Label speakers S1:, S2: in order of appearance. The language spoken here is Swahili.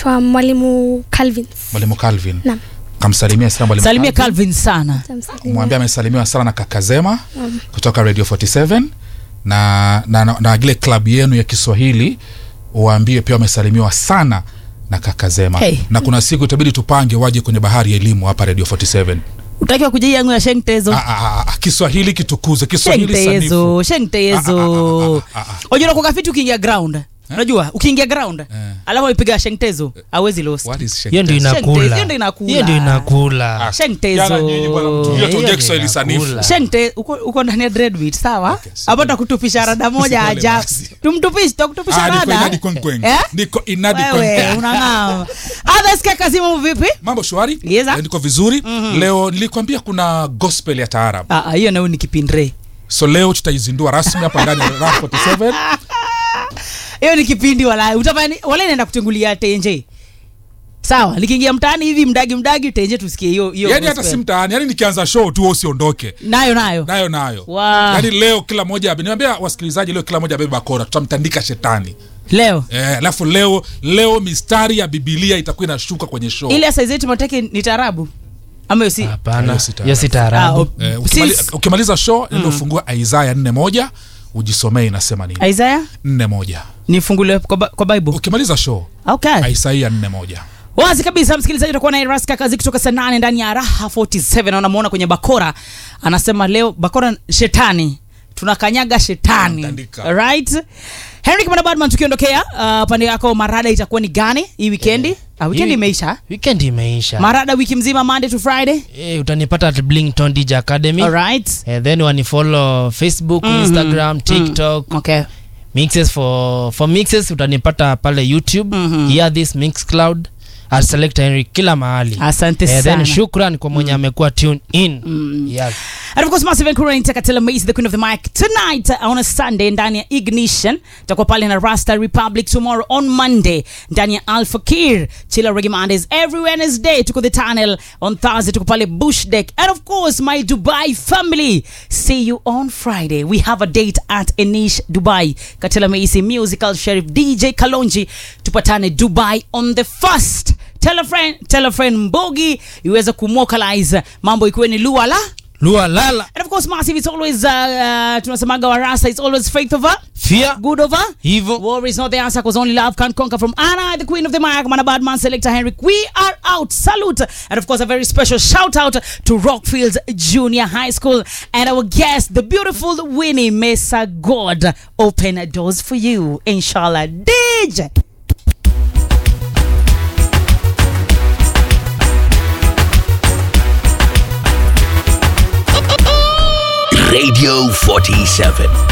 S1: naitwa mwalimu Calvin.
S2: mwalimu calvin
S1: Naam.
S2: kamsalimia sana mwalimu
S3: salimia
S2: Calvin.
S3: calvin sana
S1: Tamsalimia.
S2: mwambie amesalimiwa sana na kakazema kutoka radio 47 na na, na, na ile klabu yenu ya kiswahili waambie pia wamesalimiwa sana na kakazema
S3: Hey.
S2: na kuna siku itabidi tupange waje kwenye bahari ya elimu hapa radio 47
S3: utakiwa kuja yangu ya shengtezo
S2: Ah, ah, ah, kiswahili kitukuze kiswahili sanifu
S3: shengtezo shengtezo
S2: Ah, ah, ah, ah, ah.
S3: unajua kwa kafiti ukiingia ground unajua ukiingia ground alafu ipiga shengtezo awezi lost
S2: What is
S4: hiyo ndio
S2: Shengtezo?
S4: inakula
S3: Hiyo ndio inakula.
S4: hiyo ndio inakula
S2: Ah,
S3: Shengtezo.
S2: jana nyinyi bwana mtulie
S4: Hiyo
S2: tuongee
S4: ndio
S2: kiswahili sanifu
S4: inakula.
S3: shente uko, uko ndani ya dreadwit sawa
S2: Okay, si-
S3: hapo takutupisha rada moja
S2: Pole
S3: aja
S2: basi.
S3: tumtupishe takutupisha
S2: Ah, niko
S3: rada
S2: inadi kwenkweng.
S3: Eh?
S2: Niko inadi
S3: wewe
S2: kwenkweng.
S3: unang'aa others kazimu vipi
S2: mambo shwari
S3: Yes, sir.
S2: Eh, niko vizuri leo nilikwambia kuna gospel ya taarab
S3: Ah, ah, hiyo nao ni kipindre
S2: so leo tutaizindua rasmi hapa ndani ya Rap 47
S3: hiyo ni kipindi wala utafanya wala inaenda kutengulia tenje sawa likiingia mtaani hivi mdagi mdagi tenje tusikie hiyo hiyo
S2: yani hata
S3: gospel.
S2: si mtaani yani nikianza show tu wewe usiondoke
S3: nayo nayo
S2: nayo nayo
S3: Wow.
S2: yani leo kila moja niambia wasikilizaji leo kila moja abebe bakora tutamtandika shetani
S3: leo
S2: Eh, alafu leo leo mistari ya bibilia itakuwa inashuka kwenye show
S3: ile saizetu mateke ni tarabu ama hiyo si
S4: hapana
S2: Hiyo si taarabu.
S4: hiyo si
S3: Ah,
S4: taarabu
S3: o-
S2: eh, ukimali,
S3: sis-
S2: ukimaliza show ndio ufungua isaya nne moja ujisomee inasema nini
S3: Isaiah
S2: nne moja
S3: nifungulie kwa, Ba- kwa bible
S2: ukimaliza show
S3: okay
S2: isaia nne moja
S3: wazi kabisa msikilizaji utakuwa na raska kazi kutoka saa nane ndani ya raha 47 unamuona kwenye bakora anasema leo bakora shetani tunakanyaga shetani
S2: Tunamtandika.
S3: right henrik manabadman tukiondokea uh, pande yako marada itakuwa ni gani hii wikendi ah, wikendi
S4: Hii-
S3: imeisha
S4: weekend imeisha
S3: marada wiki mzima monday to friday
S4: eh, utanipata at blington dj academy
S3: alright
S4: eh, then wanifollow facebook instagram tiktok
S3: okay
S4: mixes for for mixes utanipata pale youtube
S3: Mhm.
S4: hear this mix cloud at select henry kila mahali
S3: asante
S4: eh,
S3: sana
S4: then shukran kwa mwenye amekuwa tune in yes.
S3: And of course, Massive and Kura Takatela Mace, the queen of the mic, tonight uh, on a Sunday ndani ya Ignition. Tutakuwa pale na Rasta Republic tomorrow on Monday ndani ya Alpha Kir. Chilla Reggae Mondays every Wednesday. Tuko the tunnel on Thursday. Tuko pale Bush Deck. And of course, my Dubai family. See you on Friday. We have a date at Enish Dubai. Katela Mace, musical sheriff DJ Kalonji. Tupatane Dubai on the first. Tell a friend, tell a friend Mbogi iweze kumwokalize mambo ikiwe ni luala
S4: lua lala
S3: And of course, Massive, it's always, uh, uh, tunasemaga warasa, it's always faith over,
S4: fear
S3: good over.
S4: hivo
S3: War is not the answer because only love can conquer. From Anna, the queen of the mic, man, a bad man, selector Henrik. We are out. Salute. And of course, a very special shout out to Rockfields Junior High School and our guest, the beautiful Winnie Mesa God. Open doors for you, inshallah. DJ.
S5: Radio 47.